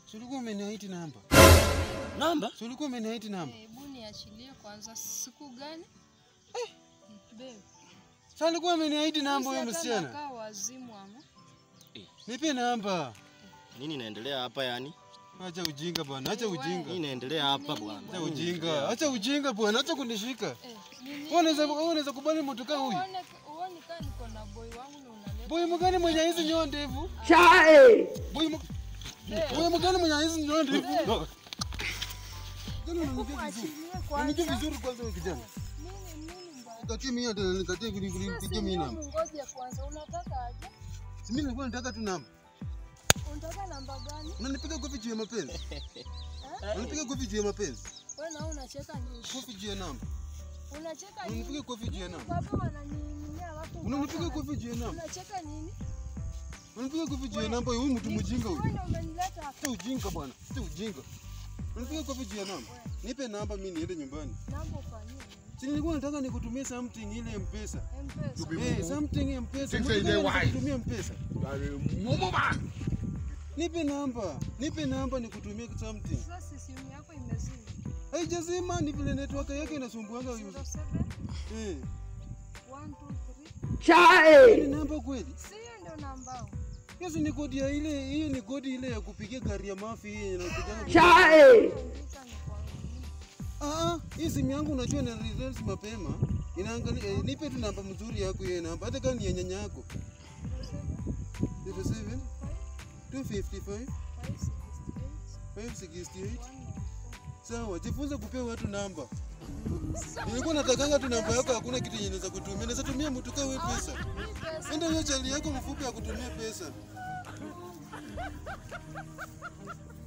Si ulikuwa umeniahidi namba? Namba? Si ulikuwa umeniahidi namba? Hebu niachilie kwanza. Siku gani? Babe. Si alikuwa ameniahidi namba huyo Sisi hata msichana? nakaa wazimu ama. Nipe namba. Nini inaendelea hapa yani? Acha ujinga bwana, acha ujinga. Nini inaendelea hapa bwana? Acha ujinga, acha ujinga bwana, acha kunishika. Eh, nini? Wewe unaweza wewe unaweza kubali mtu kama huyu? Uone uone kama niko na boy wangu na unaleta. Boy mgani mwenye hizi nyoa ndefu? Boy mg- Boy mgani mwenye hizi nyoa ndefu? Tena unanijua vizuri. Unanijua vizuri kwanza wewe kijana. Nini nini mbaya? Katie mimi hata nikatie kuni kuni Sasa pigia mimi hiyo namba. Ngoja kwanza. Unataka aje? Si mimi nilikuwa nataka tu namba. Unataka namba gani? Unanipiga kofi juu ya mapenzi. Unanipiga kofi juu ya mapenzi. Wewe na unacheka nini? Kofi juu ya namba. Unacheka nini? Unanipiga kofi juu ya namba. Baba wananing'inia watu. Unanipiga kofi juu ya namba. Unacheka nini? Unanipiga kofi juu ya namba. Huyu mtu mjinga huyu. Wewe ndio umenileta hapa. Acha ujinga bwana. Acha ujinga. Unanipiga kofi juu ya namba. Nipe namba mimi niende nyumbani. Namba ufanyie nini? Si nilikuwa nataka nikutumie something ile M-Pesa. M-Pesa. Eh, something M-Pesa. Sasa Mbona ile why? nikutumie M-Pesa? Mumu man. Nipe namba. Nipe namba nikutumie something. Sasa simu yako imezima. Haijazima ni vile network yake inasumbuanga. 07 Eh. 123. Ni namba kweli? Si hiyo ndio namba yangu. Hiyo si ni kodi ya ile, hiyo ni kodi ile ya kupigia gari ya mafi hii inakuja. Andika ni kwa nini? Ah, ah, hii simu yangu unajua na results mapema. Inaangalia eh, nipe tu namba mzuri yako hiyo namba hata kama ni ya nyanya yako. 07 255 568. Sawa, jifunze kupea watu namba. Nilikuwa natakanga tu namba yako, hakuna kitu yenye naweza kutumia. Naweza tumia mtu kama wewe pesa. Enda hiyo chali yako mfupi ya kutumia pesa.